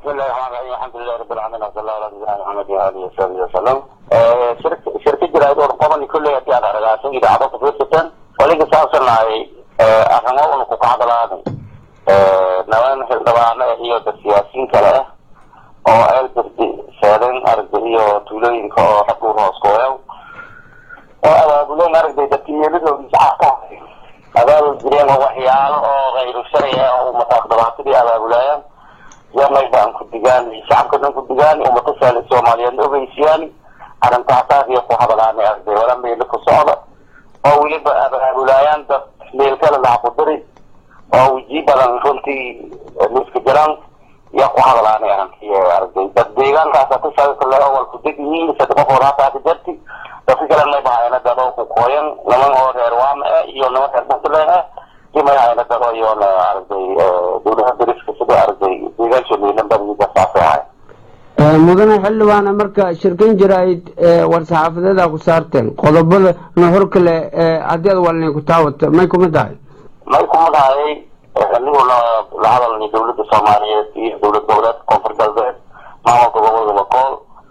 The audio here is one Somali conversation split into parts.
بسم الله الرحمن الرحيم الحمد لله رب العالمين وصلى الله على نبينا محمد وآله وصحبه وسلم شركة شركة جرائد ورقم كل يأتي على رجاسين إذا عدت في الستن ولكن سأصلنا أهمه ونقوق هذا الآن نوان حلدوانا هي السياسيين كلا oo elbirdi seedan aragday iyo tuulooyinka oo xabuur hoos kooyaw oo abaabuleen aragday dadkiyeeladoodii shacabka abaabul jireen oo waxyaalo oo kayru sharci ah oo ummataas dhibaatadii abaabulaayaan yamay baan ku digaan shacabka dhan ku digaan ummata saali soomaaliyeedna ogeysiyaan arrintaasaas iyo ku hadalaanay aragday wala meelo ku socda oo weliba abaabulaayaan dad meel kale laha ku diri oo weji badan runtii liska jiraan yaa ku hadalaanay arrintii aragday dad deegaankaasa ku saabsan awal ku deg yihiin saddex qof oo haasaaka jarti dadka kale may bahayna dad oo ku kooyan niman oo reer waama ah iyo niman reer puntland ah iyo may hayna dad oo iyoona aragday dowladaha dariska sida aragday deegaansha miilan badida saasay ahay mudane xildhibaana marka shirkan jaraa'id war-saxaafadeeda ku saarteen qodobada nuxur kale haddii ad walnay ku taawata may kuma tahay may kuma dhahayay aniguna la hadalnay dowladda soomaaliyeed iyo dowlad goboleed koonfur galbeed maamulka gobolka bakool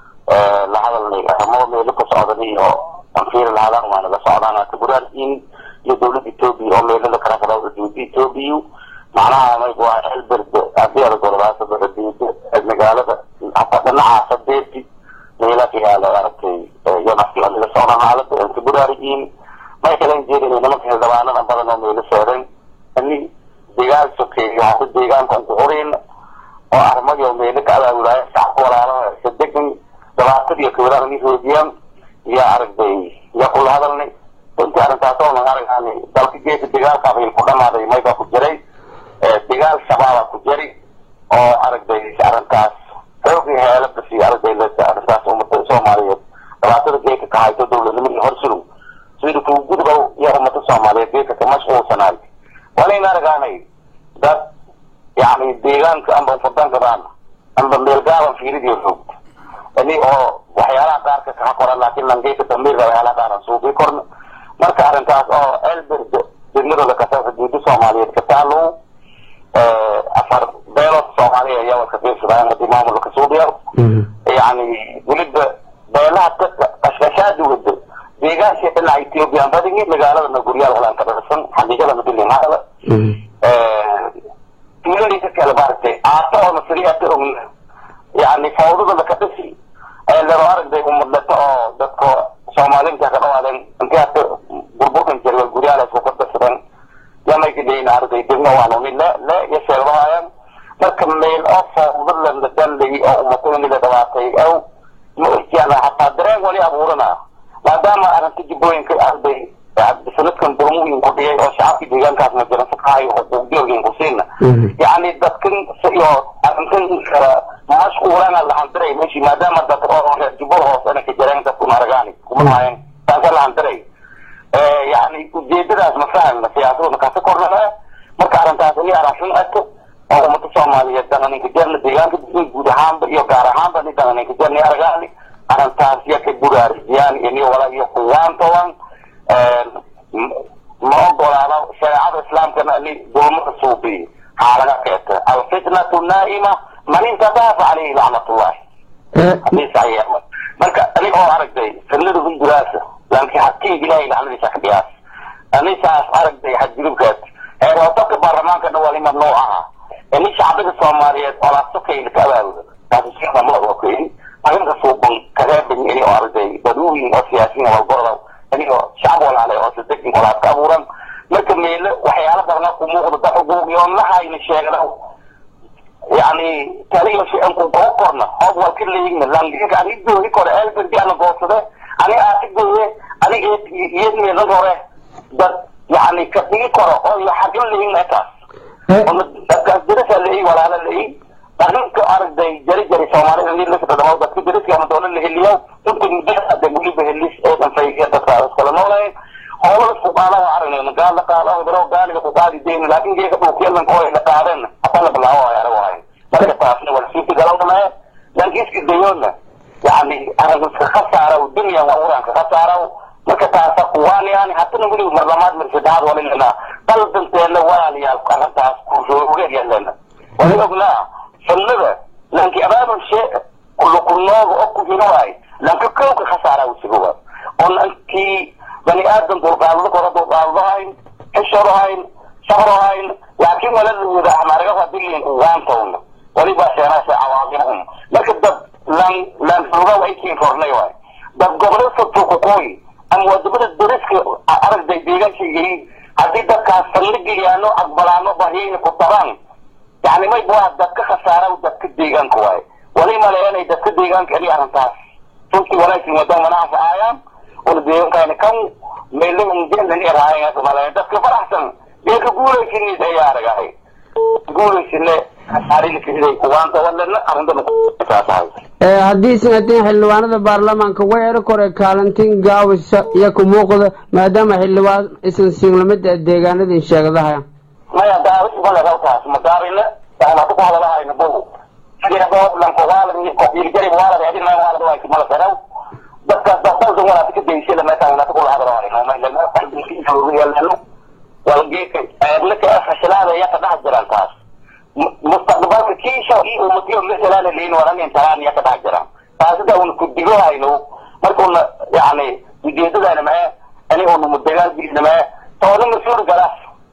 la hadalnay arrimo meelo ka socdan iyo anfiir la hadaan waana la socdaan kaburaan in iyo dowladda etoobiya oo meelo la kala qada dowladda etoobiya macnaha may waa elberd haddii ada golabaasada magaalada hataa dhinacaasa deerti meela ka yaala aragtay yanafki la socdaan xaalada kaburaarigiin may kalen jeedin nimanka xildhibaanadan badan oo meelo seedan ani deegaan sokeeyo hadda deegaanka aan ku xoreyna oo arrimayo meelo ka abaabulaayo shacabka walaalaha sadegan dhabaatad iyo kawadaan ni hoojiyaan iyo aragday yaa kula hadalnay runtii arrintaas oo naga aragaani dalka geesa dagaalka abayl ku dhamaaday mayba ku jiray dagaal shabaaba ku jiri oo aragday arrintaas xoogi heelada si aragday arrintaas ummada soomaaliyeed dhibaatada geeka ka hayto dowladnimadii horsulow sida kuu gudbow iyo ummada soomaaliyeed geeka ka mashquulsanaay walayna aragaanay dad yani deegaanka amba ufadangadaan amba meelgaaban fiiridiyo xoog ini oo waxyaalaha qaarka kaa qoran laakiin langeeka dambiirka waxyaalaha qaaran suuqii korna marka arrintaas oo elberd degmadooda kasasa diida soomaaliyeed ka taalow afar beelood soomaaliya ayaa walka fiirsadaan hadii maamulka suubiya yani weliba beelaha qashqashaadi wado deegaanka dhinaca ethiopian badigi magaaladana guryaal walaan ka dhirsan xaqiiqadana bilimaadala tuuladii kale maaragtay aato oo nasriyaata ogna yani fawdada laka dhisi ee lero aragday umadleto oo dadka soomaaliinta ka dhawaadeen intii hata burburkan jira guryaal isku ka dhirsadeen yamayka dheyna aragday degmo waanuni le le iyo sheegdahayaan marka meel oo fawda la danlay oo umatadani la dhawaatay aw ma osyaan hataa dareen wali abuurana maadaama arrinta jibbooyinka arday sanadkan burmuyin ku dhigay oo shacabkii deegaankaas ma jiran sakaayo xuquuqdioogin ku siina yani dadkan iyo arrintan mashquulana lahandiray meshi maadaama dad oo reer jubbada hoosena ka jireen dadku maaragaani kuma hayan taasa lahandiray yani ujeedadaas ma fahana siyaasaduna kasa kornaa marka arrintaas ini arafin ato oo ummada soomaaliyeed dananinka jarna deegaanka guud ahaanba iyo gaar ahaanba ni dananinka jarni aragaani arrintaas iyo ka buraariyaan ini wala iyo kuwaantowan ma ogolaado shareecada islaamkana ni dulmada suubiyo xaalaga keeta alfitnatu naa'ima man intadafa caleyhi lacnatullahi hadii saxiix marka ani oo aragday fitnada hunguraasa laakiin hadkii ilaahay lacnadiisa ka dhigaas anisaas aragday xadgudubkaas heerwaadabka baarlamaankana wali mamnuuc aha ini shacbiga soomaaliyeed olaasokayla ka abaabuda taasi sida ma waa keeni arrinta suuban kareebin ini oo aragday daduuyin oo siyaasiyin walgoroda ini oo shacab walaale oo sadegin walaad ka abuuran marka meelo waxyaala badana ku muuqda da xuquuqyoonlahayna sheegna yani taliyo shay-an ku goo korna hoob wal ka leeyigna langinka ani gooyi kore elberdi ana goodsade ani aati gooye ani iyad meelan hore dad yani ka dhigi karo oo iyo xagin leeyigna ekaas dadkaas dirasa leeyi walaala leeyi arrinka aragday jari jari soomaalida ni laka dhadhamo dadka dariska ama doola la heliyo inta mudada weliba helis eedan fayga dadka iskala noolayn howlada fuqaalaha aragnay gaal la qaado baro gaaliga ku qaadi deyn laakiin geeka dhulkiyadan oo la qaadeen hataa la bilaawo ay arago hayn marka taasna wala sii galowna laakiin iska dayoona yani arrinka khasaara dunya waa uranka khasaara marka taasa kuwaaniyaan hatana weliba marlamaad mar saddexaad walilana qaldanteena walaalayaal arrintaas ku ogeed yeelena wali ognaa sunnada lan fornay waay dad goboleedka tukukoy ama wadamada dariska aragday deegaanka yihiin haddii dadkaas saldhigayaano aqbalaano bahyayna ku daraan yani may waa dadka khasaara dadka deegaanka waaye wali maleeyanay dadka deegaanka ani arrintaas runtii wanaagsan wadaan wanaanfa aayaan una deegaankaana kan meelahumjeelan eraayan maleeyan dadka faraxsan dee ka guulaysinis ayaa aragahay guulaysine khasaarilikasiday kuwaanta walena arrintana saasahay haddii isan haddii xildhibaanada baarlamaanka way eri kore kaalintiin gaawisa iyo ku muuqda maadaama xildhibaan isan siinlamida deegaanadin sheegadaha maya daawis male halkaas madaarina waxaatu ku hadalahayna bow sidii hadda lanka waalad waalad adina waalad waa mala saraw dadkaas dadalda walaata ka daysada meeshaan walaata kula hadalahayno walgeeka eedlaka fashilaada iya ka dhex jiraan taas mustaqbalka kiisha iyo umatiyo mesalaana leyin waranin talaan iya ka dhex jiraan taasida una ku digohayno markuna yani ujeedadana mae ani una mudagaalgiina mae toona mas-uul galas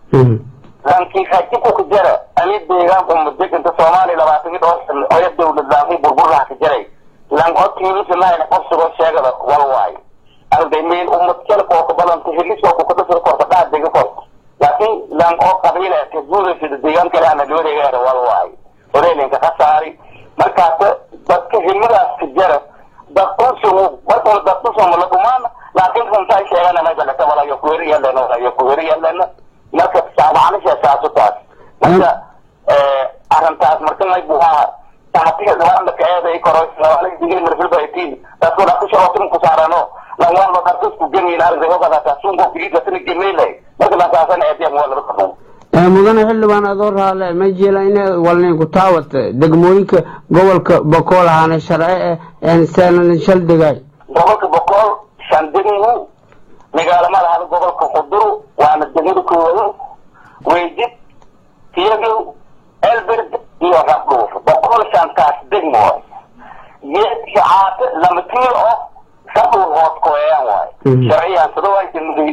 lankii hajiku ka jara ani deegaanka mudeganta soomaaliya labaatan dhowr sano oya dawlad laamay burburlaha ka jaray lan odkiimisanaayna qofsigoo sheegada wal waayo arday meel umad jalka oo ka balanta heliska oo kukadasir korta dhaad dega korta laakiin lan oo qabiila ka guudaysada deegaan kale ana looreegaara wal waayo oreelinka ka saari markaas dadka himidaas ka jara dadkusumu markuna dadkusuma la dhumaan laakiin runtaa sheegana magalata walayo kuweri yalena walayo kuweri yalena marka macnisha saasu taas marka arrintaas marka may buhaa tahatiga dhawaanla ka eeday koro digil marfilbaitiin dadku dhakusharotin ku saarano langwalba darkusku gemiin aragtay hogadaata sunko kilisatana gemeylay marka lasaasana eediya waa laba kadhun mudane xildhibaan adoo raale ma jela in walnin ku taawata degmooyinka gobolka bokool ahaana sharci eh seenan shaldhigay gobolka bokool shandinigu magaalama lahada gobolka quduru waana degmada koowayo weydid tiyagow elberd iyo rabdhuuf boqol shantaas degmo waay yeed iyo caate lama tiil oo rabdhuuf hoos koeeyaan waay sharciyan sadaway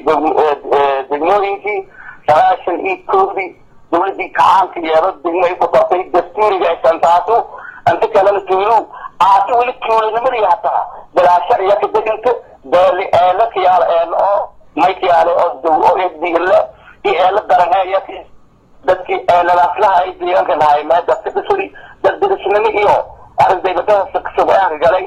degmooyinkii sagaashan iyo koodii dawladii kacaanka yeelo degmo ay ku dartay dastuuriga shantaasu inta kalena tuulu caate weli tuulinimadi hataa bilaashar iyo ka deganta beeli eelo kiyaalo eelo oo may kiyaale oo daw oo eddiile iyo eelo daran iyo dadkii eelalaaslaha ay deegaanka lahay mee dadka dhisri dad dirisnimo iyo aragday badada sugaanka galay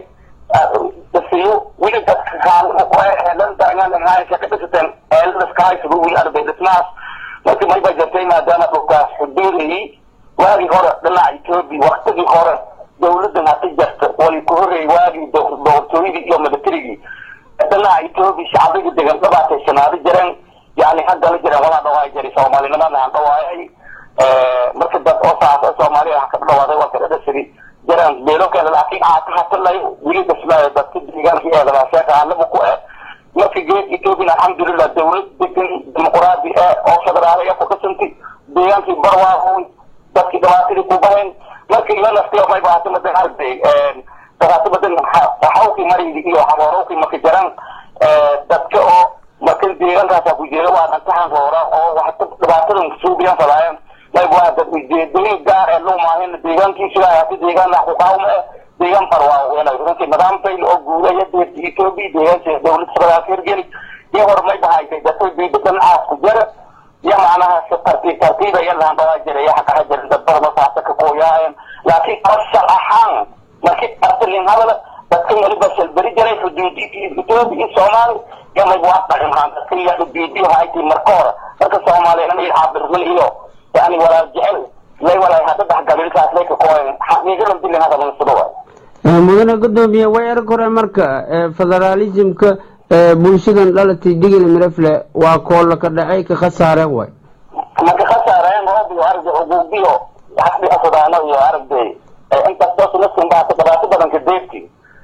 dasiyo weli dadka kaalmo ku eelan darangaanahaysa ka dhisateen eeladaskahaysugu weli aragday dhismahaas marka may ba jirtay maadaama dhulkaas xuduudayay waagii hore dhinaca etoobiya waktigii hore dawladan hata jirta wali ku horreeyay waagii doortooyadii iyo militarigii dhinaca etoobiya shacbigii degan dhabaataysanaado jireen yani haddala jireen walaa dhawaay jiray soomaalinimada aan dhawaayay marka dad oo saasa soomaaliya wax ka dhawaaday waa kada dhasiri jireen beelo kale laakiin aata hatalay weli dhismaayo dadka deegaanka eedadaa sheeka alaba ku eh marka geed etoobiya alxamdulilah dawlad degan dimuquraadi eh oo federaaliya ku dhisantay deegaankii barwaahoy dadkii dhibaatadii ku bahayn marka ila naftiyo may bahatay madan arday bahatay madan xawkii maraydi iyo haboorowkii marka jiraan dadka oo marka deegaankaasa ku jeeda waa dhantahan roora oo waxta dhibaatadan suubiyan falaayeen mayb waa dad ujeedooyin gaar ee loo maahin deegaankiisa hati deegaan wax ku qaawma eh deegaan barwaaweynay runtii nidaamtayl oo guudaya deerta etoobiya deegaanka dawlad federaalka hirgeli iyo horumay bahaytay dadka diida dhinacaas ku jira iyo macnaha si tartiib tartiiba iyo lahanbawaa jira iyo xaqaha jira dad badan oo saasa ka kooyaayeen laakiin asal ahaan markii artilin hadala dadka weliba shalberi jiray xuduudii etoobiya iyo soomaali iyo mayb waa dhaqanhaan dadka iyo xuduudiyo haytay marka hore marka soomaaliya iyo caabirmin iyo yani walaal jecel lay walaay hadda dax gabiilkaas lay ka kooyen xaqiiqadan dilin hadda lansado waay mudane gudoomiye way erg hore marka federaalismka bulshadan dhalatay digil mirefle waa koolla ka dhacay ka khasaareen way marka khasaareen roobiyo aragday uguubiyo xasbi asadaano iyo aragday intaas naskinbaata dhibaato badanka deerti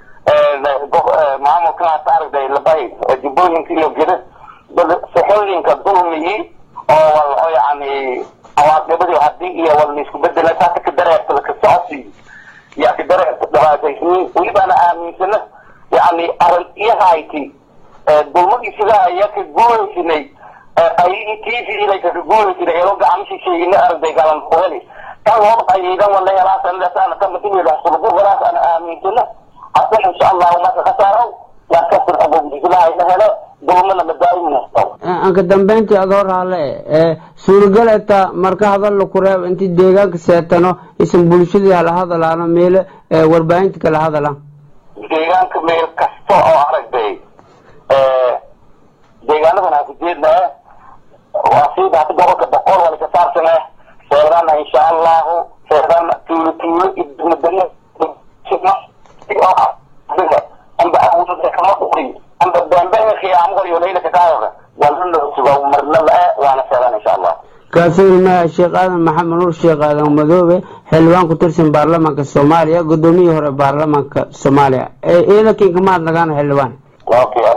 maamulkan hata aragday labay jubbooyinka iyo geda saxooyinka dulmiyi oo wal oo yani awaaqibadii hadii iyo wal laisku bedela taasa ka dareerta ka socodsi yaa ka dareerta dhibaataysniin welibana aaminsana yani arrintiyahayti dulmadii sidaa ayaa ka guulaysinay qayidii tiisidii ka guulaysinay elo gacmishi sheegina aragday galan kuheli kan loo qayidan wala helaasan lesana kama timida sulugu galaas ana aaminsana hasan insha allahu marka ka saaro markasin abogdigilaha ina helo dulmana madaa'iminaysto anka dambeyntii ad hor hale ee suuragaleta marka hadalla ku reeb intii deegaanka seetano isan bulshadii hala hadalaano meelo warbaahinta kala hadalaan deegaanka meel kasta oo aragday deegaanadan aan ku jeednaa waa sida hada gobolka boqol wala ka saarsane seedana insha allahu seedana tuulo tuulo idmadani amba awuda kama quri amba dambeha khiyaamo iyo leylaka kaadada walna suga marna la waana seedana insha allah kaasowilmaha sheekh aadan maxamed nuur sheekh aadan madoobe xildhibaan ku tirsan baarlamaanka soomaaliya gudoomiyihii hore baarlamaanka soomaaliya ciidankiinka mahad nagaana xildhibaan okay